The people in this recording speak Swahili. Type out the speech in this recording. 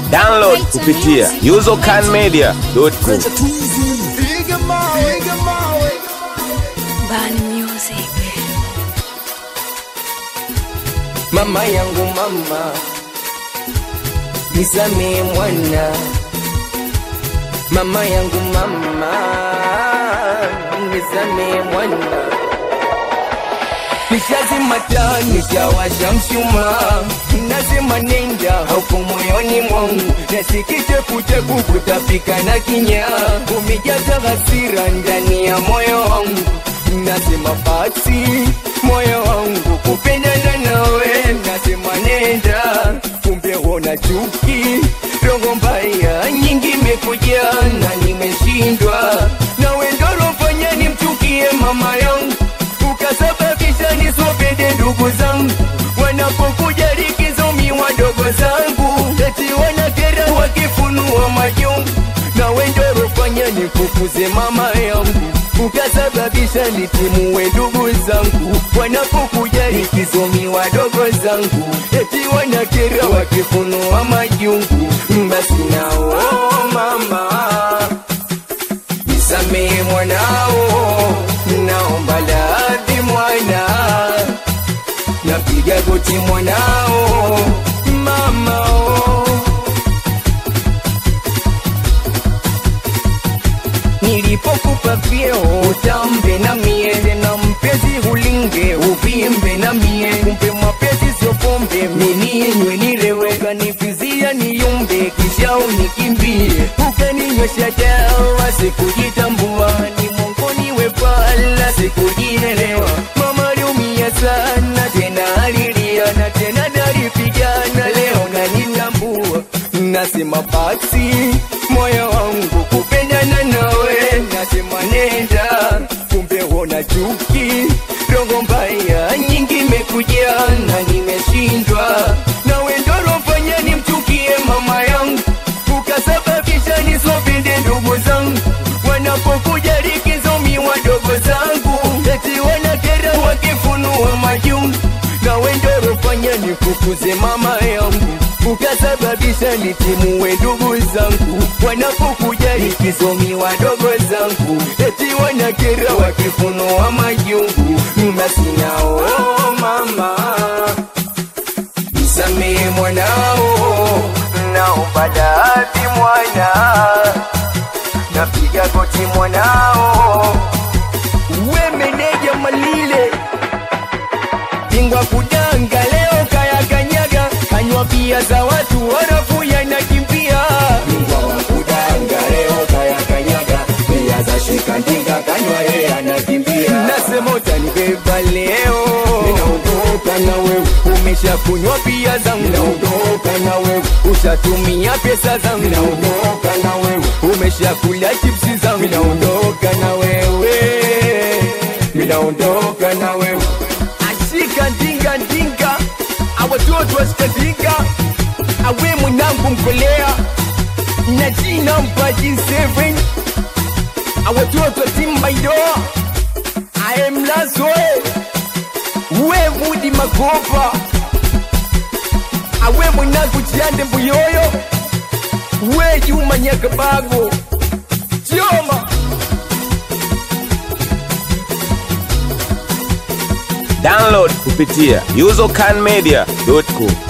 Download kupitia usercanmedia.com. Bani Music. mama yangu mama nisamee mwana mama yangu mama nisamee mwana nishazima taa nishawasha mshumaa nasema nenda huku moyoni mwangu nasikite kuteku kutapika na kinyaa umejaza hasira ndani ya moyo wangu nasema basi moyo wangu kupendana nawe nasema nenda kumbe wona chuki roho mbaya nyingi imekuja na nimeshindwa nawe ndorofanya nimchukie mama yangu ukasababisha nisopende ndugu zangu wanapokuja likizomi wadogo zangu eti wanakera wakifunua majungu na wendorofanya nifukuze mama yangu ukasababisha nitimue ndugu zangu wanapokuja likizomi wadogo zangu eti wanakera wakifunua majungu basi nao mama nisamee mwanao, naomba radhi mwana, napiga goti mwanao, mamao. Nilipokupa vyeo utambe na mie tena mpenzi ulinge uvimbe na mie kumbe mapenzi sio pombe mininywe nilewe kanifizia niyumbe kisha unikimbie ukaninywesha dawa sikujitambua ni mongoni wepala sikujielewa mama aliumia sana tena alilia na tena nalipigana leo nanitambua nasema basi moyo wangu kupendana nawe nasema nenda kumbe wona chuki roho mbaya nyingi imekuja na nimeshindwa nawe ndorofanya nimchukie mama yangu ukasababisha nisopende ndugu zangu wanapokuja likizomi wadogo zangu eti wanakera wakifunua majungu nawe ndorofanya nifukuze mama yangu ukasababisha nitimue ndugu zangu wanapokuja likizomi wadogo zangu eti wanakera wakifunua majungu basi nao mama nisamee mwanao naomba radhi mwana napiga goti mwanao we meneja malile bingwa kudanga leo kayakanyaga kanywa pia za watu harafu yanakimbia bingwa wa kudanga leo kayakanyaga pia za shikandinga kanywa yeye anakimbia nasema utanibeba leo ninaondoka na wewe umeshakunywa pia zangu ninaondoka na wewe ushatumia pesa zangu ninaondoka na wewe umeshakula chipsi zangu ninaondoka na wewe ninaondoka na wewe ashika ndinga ndinga awatoto washikandinga awe mwanangu mkolea na jina mpaji 7 awatoto timbaidoa aemlazoe we mudi makopa awe mwanangu chiande mbuyoyo we juma nyakabago chioma Download kupitia usercanmedia.com.